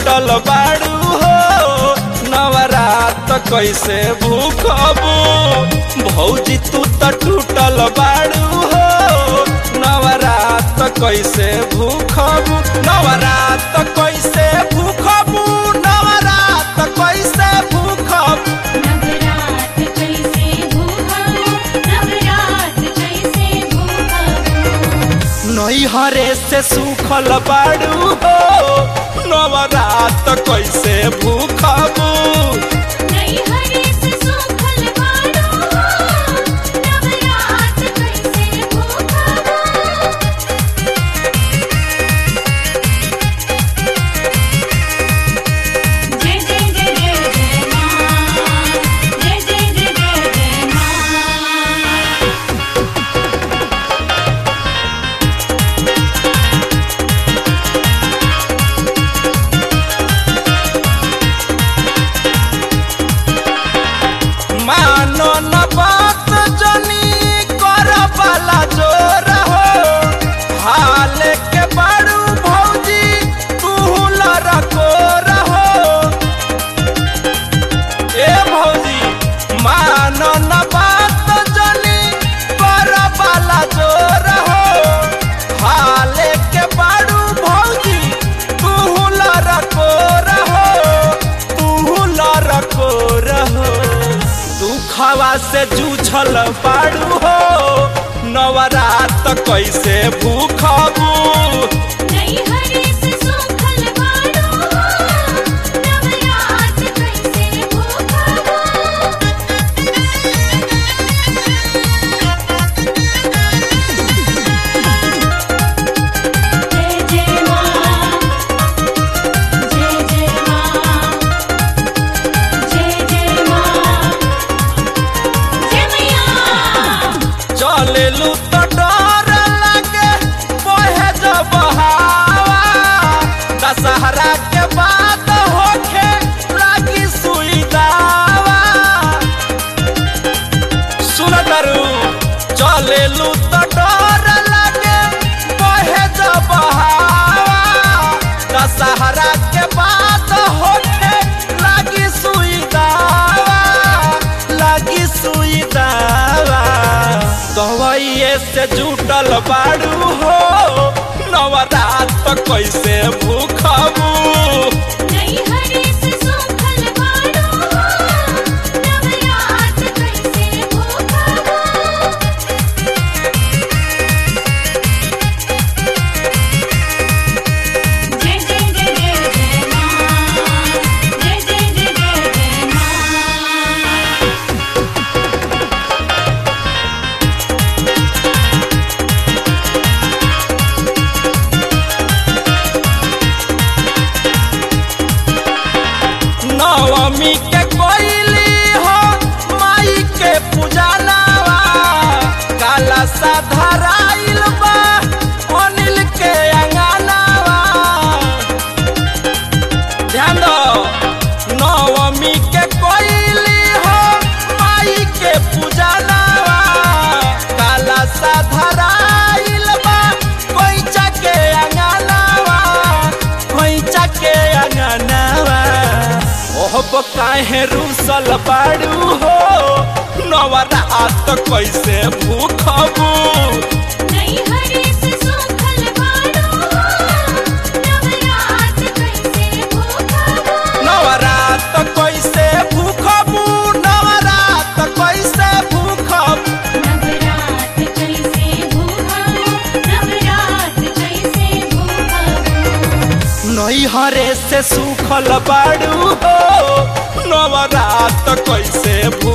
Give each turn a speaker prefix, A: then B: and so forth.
A: टूटल बाड़ू हो नवरात कैसे भूखबू भौजी तू त टूटल बाड़ू हो नवरात कैसे भूखबू नवरात कैसे भूखबू नवरात कैसे भूखबू
B: नवरात कैसे भूखबो नवरात कैसे भूखबो
A: नैहरे से सूखल बाड़ू हो नवरात कैसे भूखबू
B: नहीं हरे से सूखल बाड़ो नवरात कैसे भूखबो जय जय जय जय जय मां जय जय जय जय जय मां
A: मानो न बात जनी कर वाला जोर हो हाल के बाड़ू भौजी तू लड़को रहो ए भौजी मानो न बात जनी कर वाला जोर हो हाल के बाड़ू भौजी तू लड़को रहो तू लड़को रहो दुखवा से जूझल बाड़ू हो नवरात कैसे भूखबू
B: नहीं हरे से सूखल बाड़ो नवरात कैसे भूखबो जय जय मां जय जय मां जय जय मां जय मैया
A: चलेलू तो डर लगे बहे जब हवा दशहरा के बाद होखे लागी सुई दावा सुन करू चलेलू तो डर लगे बहे जब हवा दशहरा के बाद होखे लागी सुई दावा लागी सुई दावा दवाइए से जुटल बाड़ू हो नवरात कैसे भूखबू
B: नहीं हरे से सूखल बाड़ो नवरात कैसे भूखबो जय जय जय जय जय मां जय जय जय जय जय मां
A: नवमी के कोइली हो माई के पूजनावा काला सा धराइल बा अनिल के अंगनावा ध्यान दो नवमी के कोइली हो माई के पूजनावा काला सा धराइल बा कोइचा के अंगनावा कोइचा के अंगनावा ओहब काहे रूसल बाड़ू हो नवरात कैसे भूखबू
B: नहीं हरे से सूखल बाड़ो नवरात कैसे भूखबो
A: नवरात कैसे भूखबू नवरात कैसे भूखबू
B: नवरात कैसे भूखबो नवरात कैसे भूखबो
A: नैहरे से सूखल बाड़ू हो नवरात कैसे भू